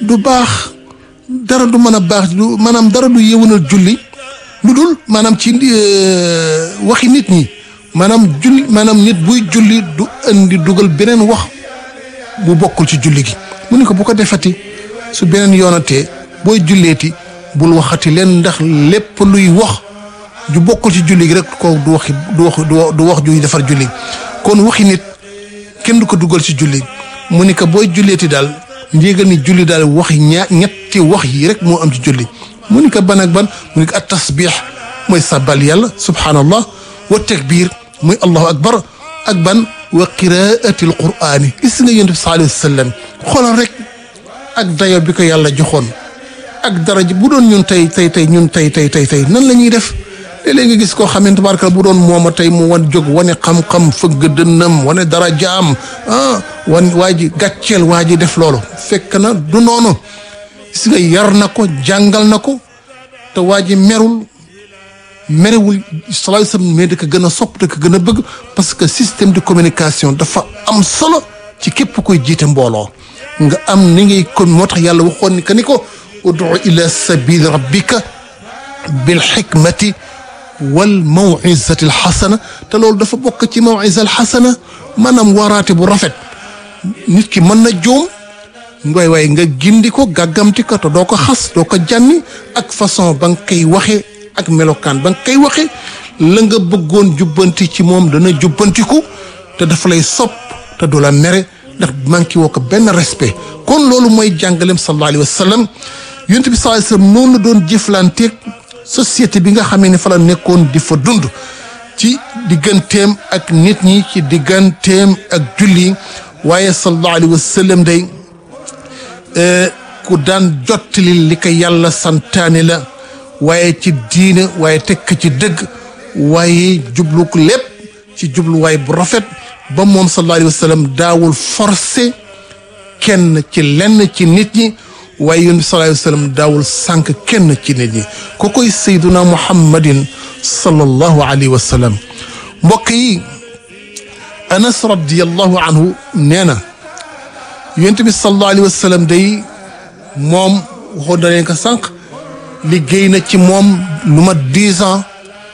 du baax dara du mën a baax du maanaam dara du yëwanal julli lu dul maanaam ci waxi nit ñi maanaam julli maanaam nit buy julli du indi dugal beneen wax bu bokkul ci julli gi mu ni ko bu ko defati su beneen yoonatee booy julleeti bul waxati leen ndax lépp luy wax ju bokkul ci julli gi rek ko du waxi du wax du wax juy defar julli kon waxi nit kenn du ko dugal ci julli mu ni ko booy julleeti daal ndéegal ni julli daal waxi ñaa ñetti wax yi rek moo am ci julli mu ni ko ban ak ban mu ni ko at tasbix mooy sabbal yàlla subhanallah wa takbir muy allahu akbar ak ban wa qiraati al qur'ani gis nga yonent bi sallallahu alayhi wa sallam xoolal rek ak dayo bi ko yàlla joxoon ak daraja bu doon ñun tey tey tey ñun tey tey tey tey nan la ñuy def léeg-léeg nga gis koo xamante barka bu doon mooma tey mu wan jóg wane xam-xam fëgg dënnam wane darajaam ah wan waa ji gàcceel waa ji def loolu fekk na du noonu gis nga yar na ko jàngal na ko te waa ji merul merewul sallallahu alayhi wasallam mais da ko gën a sopp da ko gën a bëgg parce que système de communication dafa am solo ci képp koy jiite mbooloo nga am ni ngay kon moo tax yàlla waxoon ni que ni ko udu ila sabili rabbika bil xikmati wal mawizati al xasana te loolu dafa bokk ci mawiza al xasana maanaam waraate bu rafet nit ki mën na juum ngoy waaye nga gindi ko gàggamti ko te doo ko xas doo ko jànni ak façon ba nga koy waxee ak melokaan ba nga koy waxee la nga bëggoon jubbanti ci moom dana jubbantiku te dafa lay sopp te du la mere ndax manqué woo ko benn respect kon loolu mooy jàngaleem sallallahu alayhi wa sallam yonent bi sallallahu alayhi wa sallam noonu la doon jëflanteeg société bi nga xamee ne fa la nekkoon di fa dund ci digganteem ak nit ñi ci digganteem ak julli waaye sallallahu alayhi wa sallam day ku daan jottali li ko yàlla santaane la waaye ci diine waaye tekk ci dëgg waaye jublu ko lépp ci jubluwaay bu rafet ba moom sallallahu alayhi wa sallam daawul forcé kenn ci lenn ci nit ñi waaye yonent bi sallallahu alayhi wa sallam daawul sànq kenn ci nit ñi ko koy sayduna muhammadin sallallahu alayhi wa sallam mbokk yi anas radiallahu anhu nee na yonent bi sallallahu alayhi wa sallam day moom waxoon na leen ko sànq liggéey na ci moom lu mat dix ans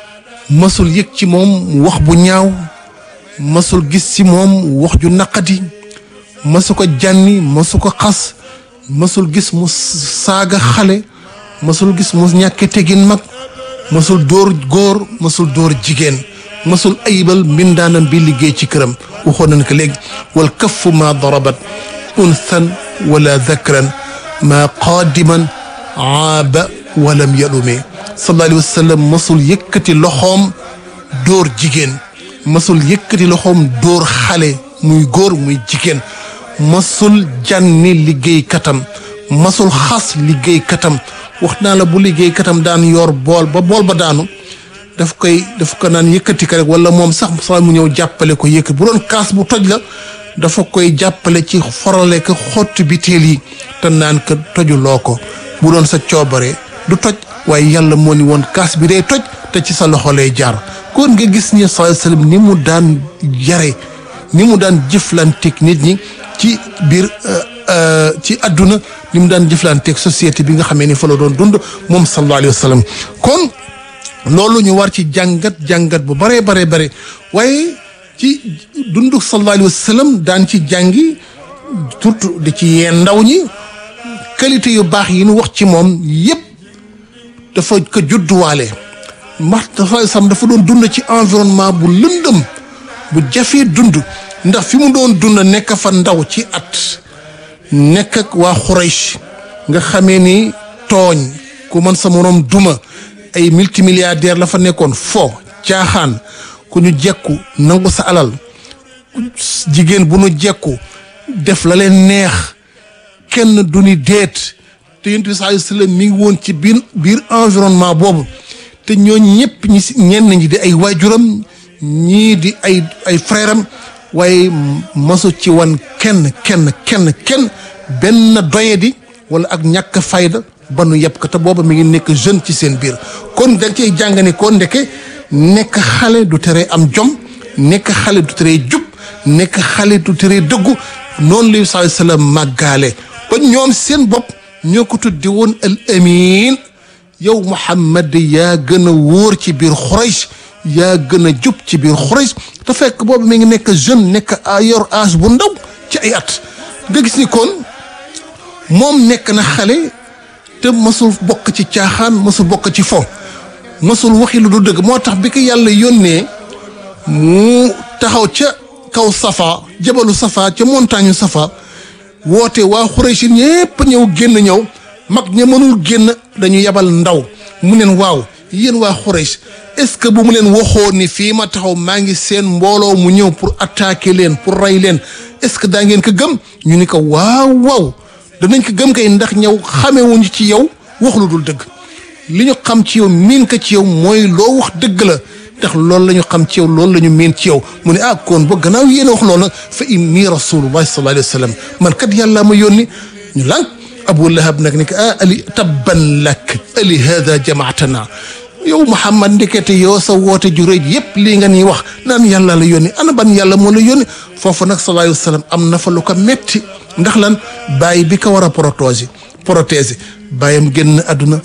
masul yëg ci moom wax bu ñaaw masul gis ci moom wax ju naqadi masu ko jànni masu ko xas masul gis mu saaga xale masul gis mu ñàkke tegin mag masul dóor góor masul dóor jigéen masul ayibal mbindaanam bi liggéey ci këram waxoon nañ ko léegi wal kaffu ma darabat unthan wala dakran ma qaadiman aaba walam yalume sallallahu alayhi wa sallam masul yëkkati loxoom dóor jigéen masul yëkkati loxoom dóor xale muy góor muy jigéen masul jànni liggéey katam masul xas liggéey katam wax naa la bu liggéey katam daan yor bool ba bool ba daanu daf koy daf ko naan yëkkati ko rek wala moom sax sa mu ñëw jàppale ko yëkkati bu doon kaas bu toj la dafa koy jàppale ci forale ko xottu biteel yi te naan ko tojuloo ko bu doon sa coobare du toj waaye yàlla moo ni woon kaas bi day toj te ci sa loxo lay jaar kon nga gis ni sallallahu alayhi wasallam ni mu daan yare ni mu daan jëflanteeg nit ñi ci biir ci àdduna ni mu daan jëflanteeg société bi nga xamee ni fa la doon dund moom sallallahu alayhi wasallam kon loolu ñu war ci jàngat jàngat bu baree baree bare waaye ci dundu sallallahu alayhi wasallam daan ci jàngi surtout di ci yeen ndaw ñi qualité yu baax yi ñu wax ci moom yépp dafa ko judduwaale ndax dafa sam dafa doon dund ci environnement bu lëndëm bu jafee dund ndax fi mu doon dund nekk fa ndaw ci at nekk ak waa Xuraysh nga xamee ni tooñ ku mën sa moroom duma ay multimilliardaire la fa nekkoon fo caaxaan ku ñu jekku nangu sa alal jigéen bu nu jekku def la leen neex kenn du ni déet te yonent bi sallallahu alayhi wasallam mi ngi woon ci biir biir environnement boobu te ñoo ñëpp ñi si ñenn ñi di ay waajuram ñii di ay ay frère am waaye masu ci wan kenn kenn kenn kenn benn doyadi wala ak ñàkk fayda ba nu yëpp ko te booba mi ngi nekk jeune ci seen biir kon da nga cey jàng ni ko ndeke nekk xale du tere am jom nekk xale du tere jub nekk xale du tere dëggu noonu la sallallahu alayhi wasallam màggaale ba ñoom seen bopp ñoo ko tuddi woon al amin yow Muhammad yaa gën a wóor ci biir Xurays yaa gën a jub ci biir Xurays te fekk boobu mi ngi nekk jeune nekk a yor âge bu ndaw ci ay at nga gis ni kon moom nekk na xale te mësul bokk ci caaxaan mësul bokk ci fo mësul waxi lu du dëgg moo tax bi ko yàlla yónnee mu taxaw ca kaw safa jabalu safa ca montagne safa woote waa Xuraysh ñépp ñëw génn ñëw mag ña mënul génn dañu yabal ndaw mu neen waaw yéen waa Xuraysh est-ce que bu mu leen waxoon ni fii ma taxaw maa ngi seen mbooloo mu ñëw pour attaquer leen pour rey leen est-ce que daa ngeen ko gëm ñu ni ko waaw waaw danañ ko gëm kay ndax ñëw xamewuñu ci yow wax lu dul dëgg li ñu xam ci yow miin ko ci yow mooy loo wax dëgg la ndax loolu la ñu xam ci yow loolu la ñu miin ci yow mu ne ah kon ba gannaaw yéen a wax loolu nag fa inni rasulullahi sallallahu alayhi wa sallam man kat yàlla ma yónni ñu lànk abu lahab nag ni ko ah ali tabban lak ali hada jamaatana yow Muhammad ndekete yow sa woote ju rëy yépp lii nga nii wax naan yàlla la yónni ana ban yàlla moo la yónni foofu nag sallallahu alayhi wa sallam am na fa lu ko metti ndax lan bàyyi bi ko war a protéger protéger bàyyam génn àdduna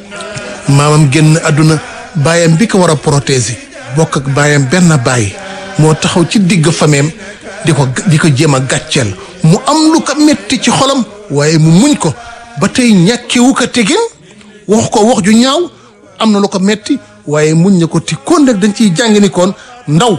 maamam génn àdduna bàyyam bi ko war a protéger bokk ak bàyyam benn bàyyi moo taxaw ci digg fameem di ko di ko jéem a gàcceel mu am lu ko metti ci xolam waaye mu muñ ko ba tey ñàkkewu ko tegin wax ko wax ju ñaaw am na lu ko metti waaye muñ na ko ti kon nag dañ ciy jàng ni koon ndaw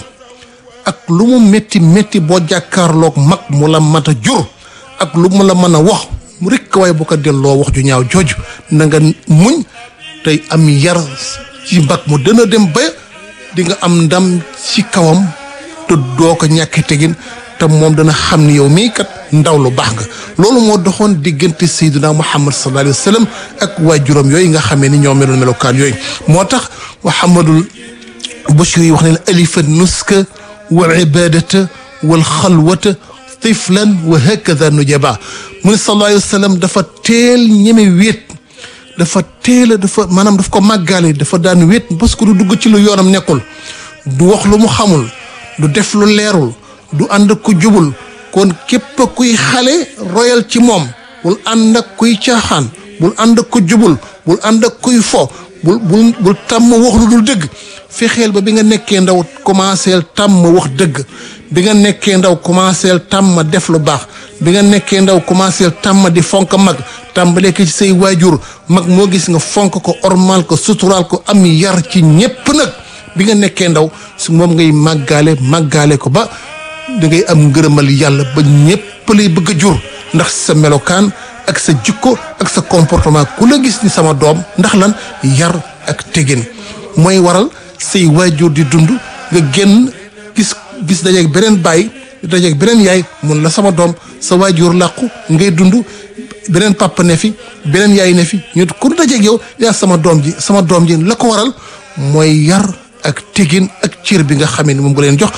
ak lu mu metti metti boo jàkkaarloog mag mu la mat a jur ak lu mu la mën a wax mu rekk waaye bu ko delloo wax ju ñaaw jooju na nga muñ tey am yar ci mag mu dana dem ba di nga am ndam ci kawam te doo ko ñàkk tegin te moom dana xam ni yow mii kat ndaw lu baax nga loolu moo doxoon diggante sayyidina Muhammad sallallahu alayhi wa sallam ak waajuram yooyu nga xamee ni ñoo meloon melokaan yooyu moo tax Muhammadul Bashir yi wax ne alifa nuska wal ibadata wal xalwata tiflan wa hakada nujaba mu ne sallallahu alayhi wa sallam dafa teel ñeme wéet dafa teel a dafa maanaam daf ko màggaale dafa daan wéet parce que du dugg ci lu yoonam nekkul du wax lu mu xamul du def lu leerul du ànd ak ku jubul kon képp kuy xale royal ci moom bul ànd ak kuy caaxaan bul ànd ak ku jubul bul ànd ak kuy fo bul bul bul tàmm wax lu dul dëgg fexeel ba bi nga nekkee ndaw commencé tàmm wax dëgg bi nga nekkee ndaw commencé tàmm def lu baax bi nga nekkee ndaw commencé tàmm di fonk mag tàmbalee ko ci say waajur mag moo gis nga fonk ko ormal ko suturaal ko am yar ci ñépp nag bi nga nekkee ndaw su moom ngay màggaale màggaale ko ba da ngay am ngërëmal yàlla ba ñépp lay bëgg a jur ndax sa melokaan ak sa jikko ak sa comportement ku la gis ni sama doom ndax lan yar ak tegin mooy waral say waajur di dund nga génn gis gis dajeeg beneen baay dajeeg beneen yaay mun la sama doom sa waajur làqu ngay dund beneen papa ne fi beneen yaay ne fi ñu ku dajeeg yow yaa sama doom ji sama doom ji la ko waral mooy yar ak tegin ak cër bi nga xamee ni moom nga leen jox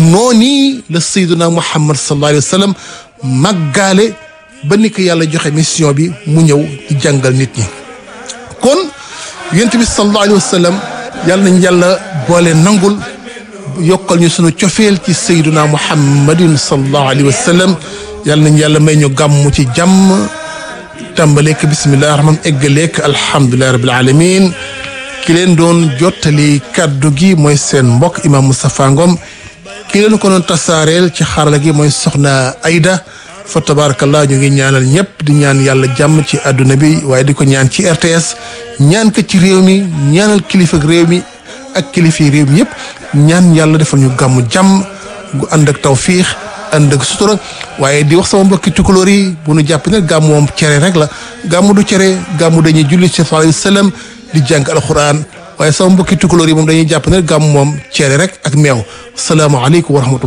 noonu la sayyiduna muhammad sallallahu alayhi wa sallam màggaale ba ni ko yàlla joxe mission bi mu ñëw di jàngal nit ñi kon yonent bi sallallahu alayhi wa sallam yàlla nañ yàlla boole nangul yokkal ñu sunu cofeel ci sayyiduna muhammadin sallallahu alayhi wa sallam yàlla nañ yàlla may ñu gàmmu ci jàmm tàmbaleek bismillahi rahman eggaleek alhamdulillahi rabbil alamin ki leen doon jottali kàddu gi mooy seen mbokk imam Moustapha Ngom ki leen ko doon tasaareel ci xarala gi mooy soxna Aida fa tabarakallah ñu ngi ñaanal ñëpp di ñaan yàlla jàmm ci àdduna bi waaye di ko ñaan ci RTS ñaan ko ci réew mi ñaanal kilifa réew mi ak kilifa réew mi yëpp ñaan yàlla defal ñu gàmmu jàmm gu ànd ak tawfiix ànd ak sutura waaye di wax sama mbokki tukulóor yi bu nu jàpp ne gàmmu moom cere rek la gàmmu du cere gàmmu dañuy julli ci sallallahu alayhi wasallam di jàng alxuraan waaye sama mbokki tukulóor yi moom dañuy jàpp ne gàmmu moom cere rek ak meew salaamaaleykum wa rahmatullah